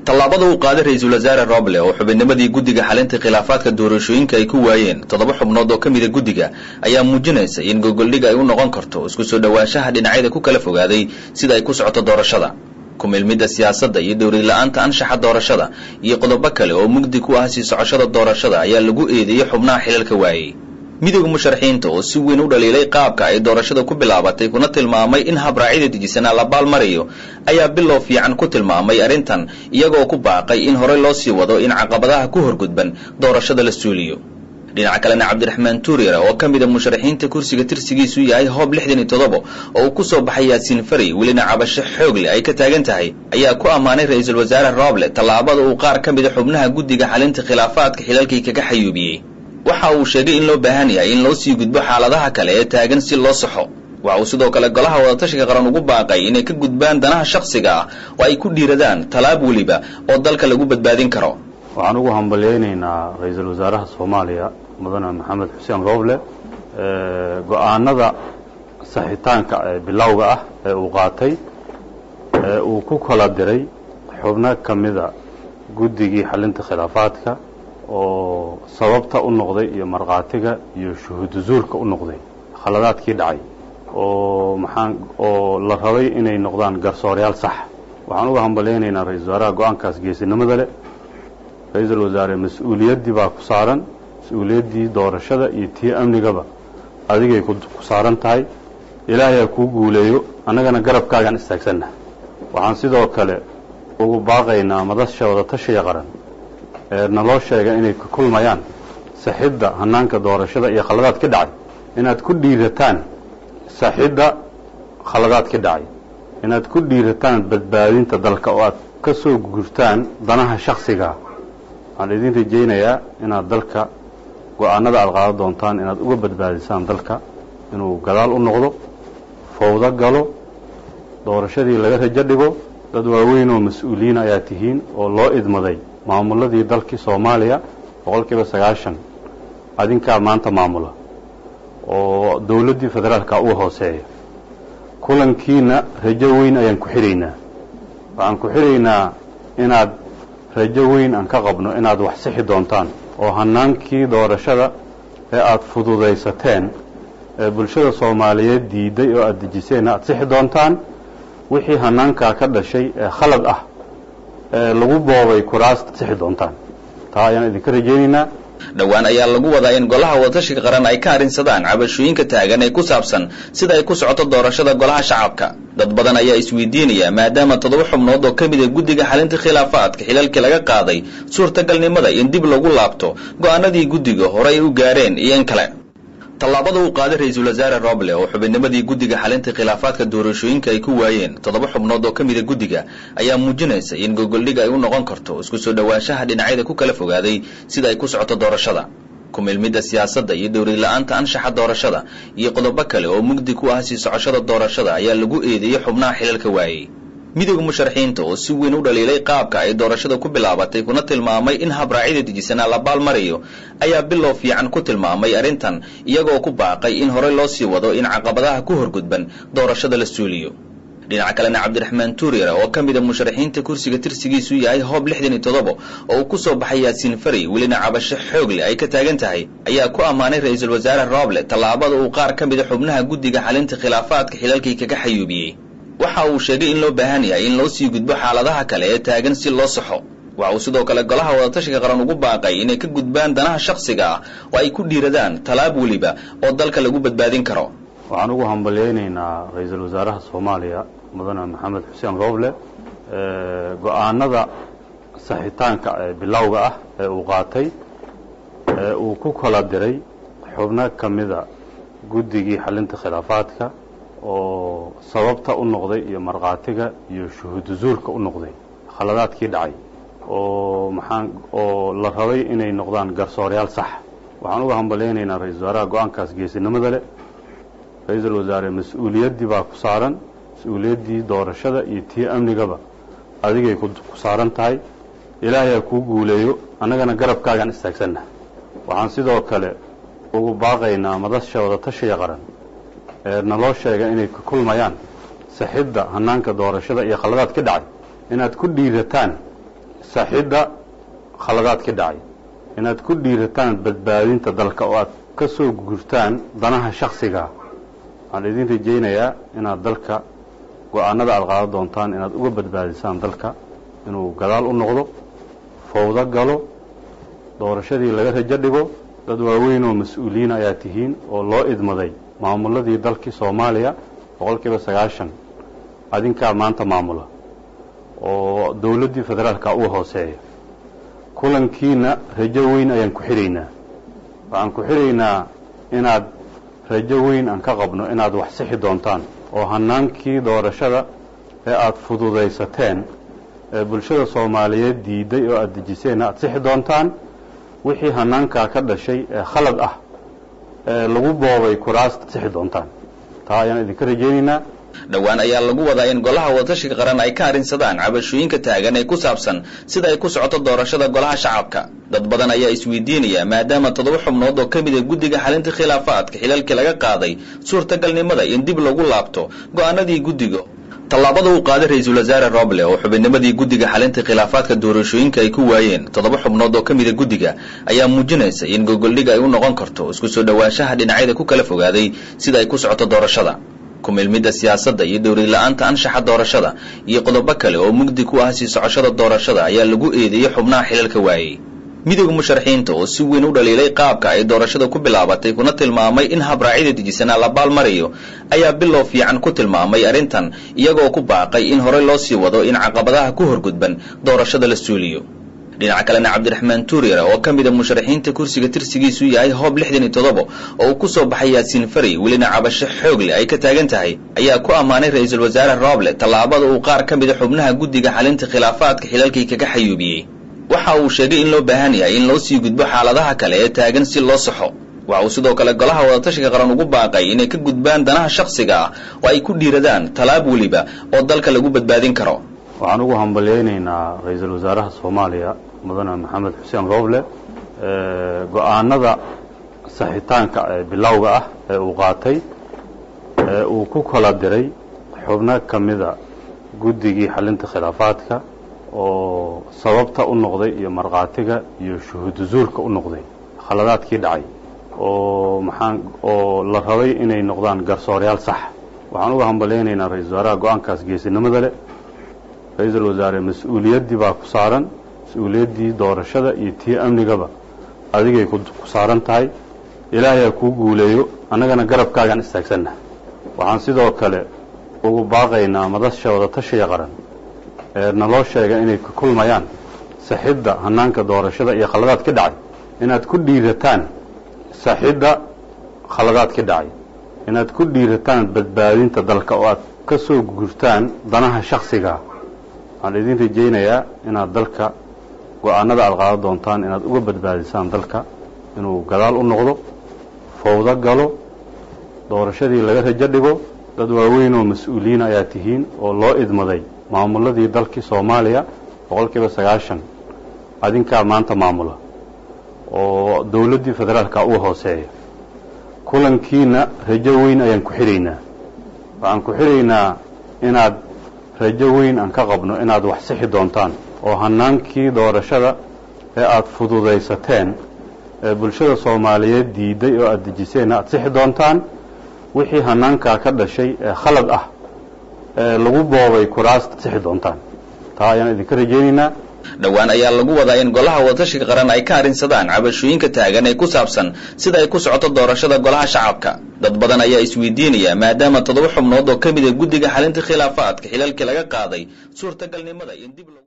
tallaabada uu qaaday ra-iisul wasaare roble oo xubinnimadii guddiga xalinta khilaafaadka doorashooyinka ay ku waayeen toddoba xubnood oo ka mida guddiga ayaa muujinaysa in gogoldhig ay u noqon karto isku soo dhowaanshaha dhinacyada ku kala fogaaday sida ay ku socoto doorashada kumilmidda siyaasadda iyo dowlad la-aanta anshaxa doorashada iyo qodobo kale oo mugdi ku ah sii socoshada doorashada ayaa lagu eedeeyey xubnaha xilalka waayey midooda musharaxiinta oo si weyn u dhaliilay qaabka ay doorashada ku bilaabatay kuna tilmaamay in habraacyada dejisanaa la baalmarayo ayaa bilow fiican ku tilmaamay arrintan iyagoo ku baaqay in horey loo sii wado in caqabadaha ku horgudban doorashada la suuliyo dhinaca kalena cabdiraxmaan tuuriyara oo ka mida musharaxiinta kursiga tirsigiisu yahay hoob lixdan iyo toddoba oo uu ku soo baxay yaasiin fari welina cabasho xoogle ay ka taagan tahay ayaa ku ammaanay ra-iisul wasaare roble tallaabada uu qaar ka mida xubnaha guddiga xalinta khilaafaadka xilalkii kaga xayuubiyey waxa uu sheegay in loo baahan yahay in loo sii gudbo xaaladaha kale ee taagan si loo saxo waxa uu sidoo kale golaha wadatashiga qaran ugu baaqay inay ka gudbaan danaha shakhsiga ah oo ay ku dhiiradaan tallaab weliba oo dalka lagu badbaadin karo waxaan ugu hambalyaynaynaa ra-iisul wasaaraha soomaaliya mudane maxamed xuseen rooble go-aanada saxitaanka ee bilowga ah ee uu qaatay ee uu ku kala diray xubno ka mida guddigii xalinta khilaafaadka oo sababta u noqday iyo markhaatiga iyo shuhuudu zuurka u noqday khaladaadkii dhacay oo maxaan oo la rabay inay noqdaan garsoorayaal sax waxaan uga hambalyaynaynaa ra-isul wasaaraha go-aankaas geesinimada leh ra-iisul wasaare mas-uuliyaddii baa ku saaran mas-uuliyaddii doorashada iyo tii amnigaba adigay ku saaran tahay ilaahay ha kuu guuleeyo annagana garabkaagaan istaagsanna waxaan sidoo kale ugu baaqaynaa madasha wadatashiga qaran ee naloo sheega inay ka kulmayaan saxidda hanaanka doorashada iyo khaladaad ka dhacay inaad ku dhiirataan saxidda khaladaad ka dhacay inaad ku dhiirataan badbaadinta dalka oo aad ka soo gurtaan danaha shaksigaa waxaan idin rajaynayaa inaad dalka go-aanada aad qaadan doontaan inaad uga badbaadisaan dalka inuu gadaal u noqdo fawdo galo doorashadii laga rajo dhigo dad waaweyn oo mas-uuliyiin ayaa tihiin oo loo idmaday maamuladii dalkii soomaaliya boqol kiiba sagaashan adinkaa maanta maamula oo dowladdii federaalka uu hooseeya kulankiina rajo weyn ayaan ku xidhaynaa waxaan ku xidhaynaa inaad rajo weyn aan ka qabno inaad wax sixi doontaan oo hanaankii doorashada ee aada fududaysateen ee bulshada soomaaliyeed diiday oo aada dejiseen aada sixi doontaan wixii hanaankaa ka dhashay ee khalad ah ee lagu boobay kuraasta sixi doontaan taa ayaan idinka rajaynaynaa dhowaan ayaa lagu wadaa in golaha wadatashiga qaran ay ka arrinsadaan cabashooyinka taagan ee ku saabsan sida ay ku socoto doorashada golaha shacabka dad badan ayaa isweydiinaya maadaama toddoba xubnood oo ka mid a guddiga xalinta khilaafaadka xilalkii laga qaaday suurtagalnimada in dib lagu laabto go-aanadii guddiga horey u gaareen iyo in kale tallaabada uu qaaday ra-iisul wasaare roble oo xubinnimadii guddiga xalinta khilaafaadka doorashooyinka ay ku waayeen toddoba xubnood oo ka mida guddiga ayaa muujinaysa in gogoldhig ay u noqon karto isku soo dhowaanshaha dhinacyada ku kala fogaaday sida ay ku socoto doorashada kumilmidda siyaasadda iyo dowlad la-aanta anshaxa doorashada iyo qodobo kale oo mugdi ku ah sii socoshada doorashada ayaa lagu eedeeyey xubnaha xilalka waayey midooda musharaxiinta oo si weyn u dhaliilay qaabka ay doorashada ku bilaabatay kuna tilmaamay in habraacyada dejisanaa la baalmarayo ayaa bilow fiican ku tilmaamay arrintan iyagoo ku baaqay in horey loo sii wado in caqabadaha ku horgudban doorashada la suuliyo dhinaca kalena cabdiraxmaan tuuriyara oo ka mida musharaxiinta kursiga tirsigiisu yahay hoob lixdan iyo toddoba oo uu ku soo baxay yaasiin fari welina cabasho xoogle ay ka taagan tahay ayaa ku ammaanay ra-iisul wasaare roble tallaabada uu qaar ka mida xubnaha guddiga xalinta khilaafaadka xilalkii kaga xayuubiyey waxa uu sheegay in loo baahan yahay in loo sii gudbo xaaladaha kale ee taagan si loo saxo waxa uu sidoo kale golaha wadatashiga qaran ugu baaqay inay ka gudbaan danaha shakhsiga ah oo ay ku dhiiradaan tallaab weliba oo dalka lagu badbaadin karo waxaan ugu hambalyaynaynaa ra-iisul wasaaraha soomaaliya mudane maxamed xuseen rooble go-aanada saxitaanka ee bilowga ah ee uu qaatay ee uu ku kala diray xubno ka mida guddigii xalinta khilaafaadka oo sababta u noqday iyo markhaatiga iyo shuhuudu zuurka u noqday khaladaadkii dhacay oo maxaan oo la rabay inay noqdaan garsoorayaal sax waxaan uga hambalyaynaynaa ra-isul wasaaraha go-aankaas geesinimada leh ra-iisul wasaare mas-uuliyaddii baa ku saaran mas-uuliyaddii doorashada iyo tii amnigaba adigay ku saaran tahay ilaahay ha kuu guuleeyo annagana garabkaagaan istaagsanna waxaan sidoo kale ugu baaqaynaa madasha wadatashiga qaran ee naloo sheega inay ka kulmayaan saxidda hanaanka doorashada iyo khaladaad ka dhacay inaad ku dhiirataan saxidda khaladaadka dhacay inaad ku dhiirataan badbaadinta dalka oo aad ka soo gurtaan danaha shaksiga waxaan idin rajaynayaa inaad dalka go-aanada aad qaadan doontaan inaad uga badbaadisaan dalka inuu gadaal u noqdo fawdo galo doorashadii laga rajo dhigo dad waaweyn oo mas-uuliyiin ayaa tihiin oo loo idmaday maamuladii dalkii soomaaliya boqol kiiba sagaashan adinkaa maanta maamula oo dowladdii federaalka uga hooseeya kulankiina rajo weyn ayaan ku xidhaynaa waxaan ku xidhaynaa inaad rajo weyn aan ka qabno inaad wax sixi doontaan oo hanaankii doorashada ee aada fududaysateen ee bulshada soomaaliyeed diiday oo aada dejiseenna aada sixi doontaan wixii hanaankaa ka dhashay ee khalad ah ee lagu boobay kuraasta sixi doontaan taa ayaan idinka rajaynaynaa dhowaan ayaa lagu wadaa in golaha wadatashiga qaran ay ka arrinsadaan cabashooyinka taagan ee ku saabsan sida ay ku socoto doorashada golaha shacabka dad badan ayaa isweydiinaya maadaama toddoba xubnood oo ka mid a guddiga xalinta khilaafaadka xilalkii laga qaaday suurtagalnimada in dib lagu laabto go'aanadii guddiga tallaabada uu qaaday ra-iisul wasaare roble oo xubinnimadii guddiga xalinta khilaafaadka doorashooyinka ay ku waayeen toddoba xubnood oo ka mida guddiga ayaa muujinaysa in gogoldhig ay u noqon karto isku soo dhowaanshaha dhinacyada ku kala fogaaday sida ay ku socoto doorashada kumilmidda siyaasadda iyo dhowrila'aanta anshaxa doorashada iyo qodobo kale oo mugdi ku ah sii socoshada doorashada ayaa lagu eedeeyey xubnaha xilalka waayey midowda musharaxiinta oo si weyn u dhaliilay qaabka ay doorashada ku bilaabatay kuna tilmaamay in habraacyada dejisanaa la baalmarayo ayaa bilow fiican ku tilmaamay arrintan iyagoo ku baaqay in horey loo sii wado in caqabadaha ku horgudban doorashada la suuliyo dhinaca kalena cabdiraxmaan tuuriyare oo ka mid a musharaxiinta kursiga tirsigiisu yahay hoob lixdan iyo toddoba oo uu ku soo baxay yaasiin fari welina cabasho xoog leh ay ka taagan tahay ayaa ku ammaanay ra-iisul wasaare roble tallaabada uu qaar ka mida xubnaha guddiga xalinta khilaafaadka xilalkii kaga xayuubiyey waxa uu sheegay in loo baahan yahay in loo sii gudbo xaaladaha kale ee taagan si loo saxo waxa uu sidoo kale golaha wadatashiga qaran ugu baaqay inay ka gudbaan danaha shakhsiga ah oo ay ku dhiiradaan tallaab weliba oo dalka lagu badbaadin karo waxaan ugu hambalyaynaynaa ra-iisul wasaaraha soomaaliya mudane maxamed xuseen rooble go-aanada saxitaanka ee bilowga ah ee uu qaatay ee uu ku kala diray xubno ka mida guddigii xalinta khilaafaadka oo sababta u noqday iyo markhaatiga iyo shuhuudu zuurka u noqday khaladaadkii dhacay oo maxaan oo la rabay inay noqdaan garsooreyaal sax waxaan uga hambalyaynaynaa ra-isul wasaaraha go-aankaas geesinimada leh ra-iisul wasaare mas-uuliyaddii baa ku saaran mas-uuliyaddii doorashada iyo tii amnigaba adigay ku saaran tahay ilaahay ha kuu guuleeyo annagana garabkaagaan istaagsanna waxaan sidoo kale ugu baaqaynaa madasha wadatashiga qaran ee naloo sheega inay ka kulmayaan saxidda hanaanka doorashada iyo khaladaad ka dhacay inaad ku dhiirataan saxidda khaladaad ka dhacay inaad ku dhiirataan badbaadinta dalka oo aad ka soo gurtaan danaha shaksiga waxaan idin rajaynayaa inaad dalka go-aanada aad qaadan doontaan inaad uga badbaadisaan dalka inuu gadaal u noqdo fawdo galo doorashadii laga rajo dhigo dad waaweyn oo mas-uuliyiin ayaa tihiin oo loo idmaday maamuladii dalkii soomaaliya boqol kiiba sagaashan adinkaa maanta maamula oo dowladdii federaalka uga hooseeya kulankiina rajo weyn ayaan ku xidhaynaa waxaan ku xidhaynaa inaad rajo weyn aan ka qabno inaad wax sixi doontaan oo hanaankii doorashada ee aada fududaysateen ee bulshada soomaaliyeed diiday oo aada dejiseenna aada sixi doontaan wixii hanaankaa ka dhashay ee khalad ah ee lagu boobay kuraasta sixi doontaan taa ayaan idinka rajaynaynaa dhowaan ayaa lagu wadaa in golaha wadatashiga qaran ay ka arrinsadaan cabashooyinka taagan ee ku saabsan sida ay ku socoto doorashada golaha shacabka dad badan ayaa isweydiinaya maadaama toddoba xubnood oo ka mid a guddiga xalinta khilaafaadka xilalkii laga qaaday suurtagalnimada in dib